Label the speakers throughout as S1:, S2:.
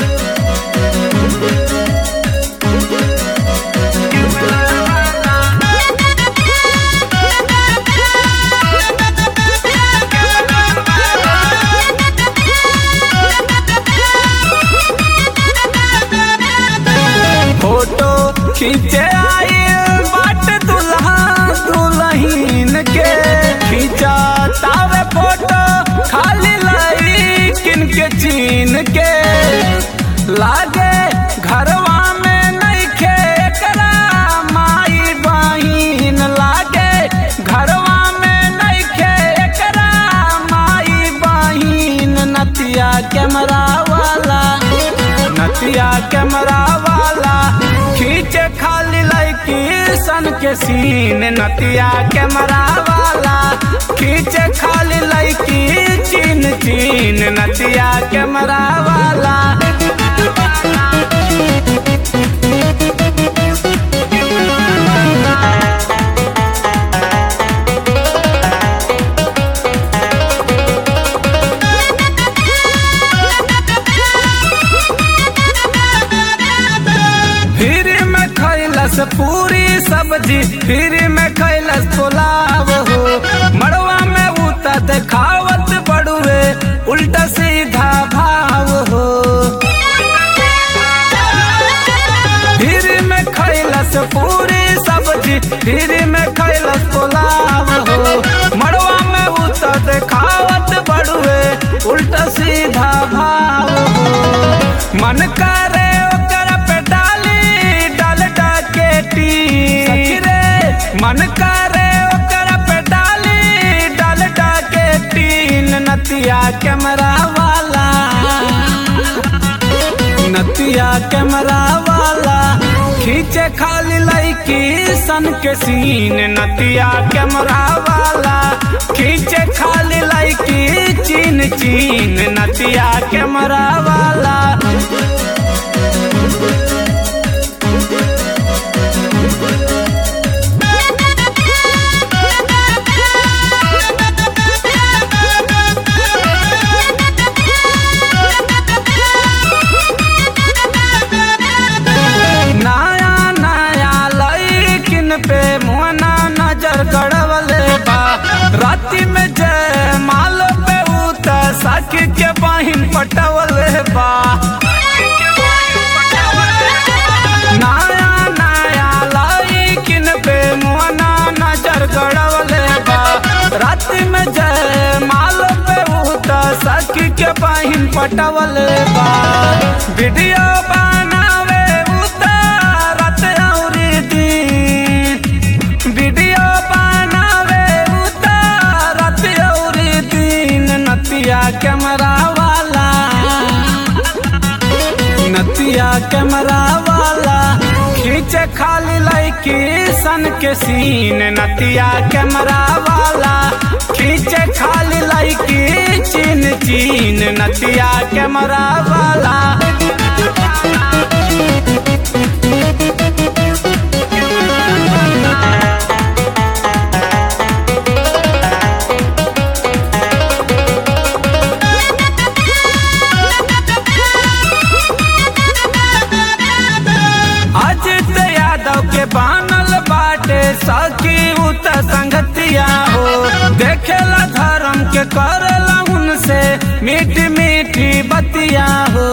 S1: photo खींचे आई बाट दुल्हा दुल्हीन के खींचा तावे फोटो खाली लाई किन के चीन के लागे घरवा में नहीं खे एकरा माई बहिन लागे घरवा में नहीं खे एकरा माई बहिन नतिया कैमरा वाला नतिया कैमरा वाला खींचे खाली लड़की सन के सीन नतिया कैमरा वाला खींचे खाली लड़की चीन चीन नतिया कैमरा वाला फिर में खैलस पूरी सब्जी फिर में खैलस पुलाव हो मड़वा में उता देखावत बड़ुए उल्टा सीधा भाव हो फिर में खैलस पूरी सब्जी फिर में खैलस पुलाव हो मड़वा में उता देखावत बड़ुए उल्टा सीधा भाव हो मन करे ओकर पे डाली डाल डाके टी रे मन करे ओकर पे डाली डाल डाके टीन नतिया कैमरा वाला नतिया कैमरा वाला खींचे खाली लड़की सन के सीन नतिया कैमरा वाला खींचे खाली लड़की चीन चीन नतिया कैमरा वाला नया नया लड़किन पे मोना नजर गड़वले बा राति में जय माल पे उत सखी के बहिन पटवले बा नया नया लड़किन पे मोना नजर गड़वले बा राति में जय माल पे उत सखी के बहिन पटवले बा वीडियो बनावे उतारत औरी दिन वीडियो बनावे उतारत औरी दिन नतिया कैमरा वाला नतिया कैमरा वाला खींचे खाली लड़की सन के सीन नतिया कैमरा वाला खींचे खाली लड़की चीन चीन नतिया कैमरा वाला अजित यादव के बानल बाटे सखी उत संगतिया हो देखेला धर्म के करला उनसे मीठी मीठी बतिया हो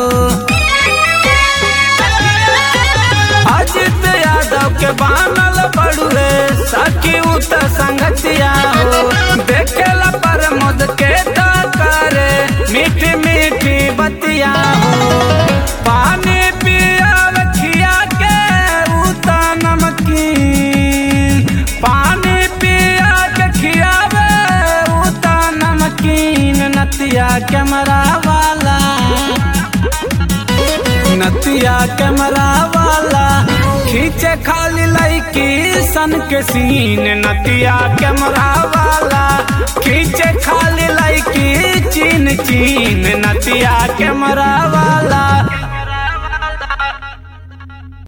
S1: अजित यादव के बानल बड़ुए सखी उत संगतिया हो देखेला प्रमोद के तो करे मीठी मीठी बतिया हो पानी पिया खिया के उता नमकीन पानी पिया के खियावे उता नमकीन नतिया कैमरा वाला नतिया कैमरा वाला खींचे खाली लड़की सन के सीन नतिया कैमरा वाला खींचे खाली लड़की चीन चीन नतिया कैमरा वाला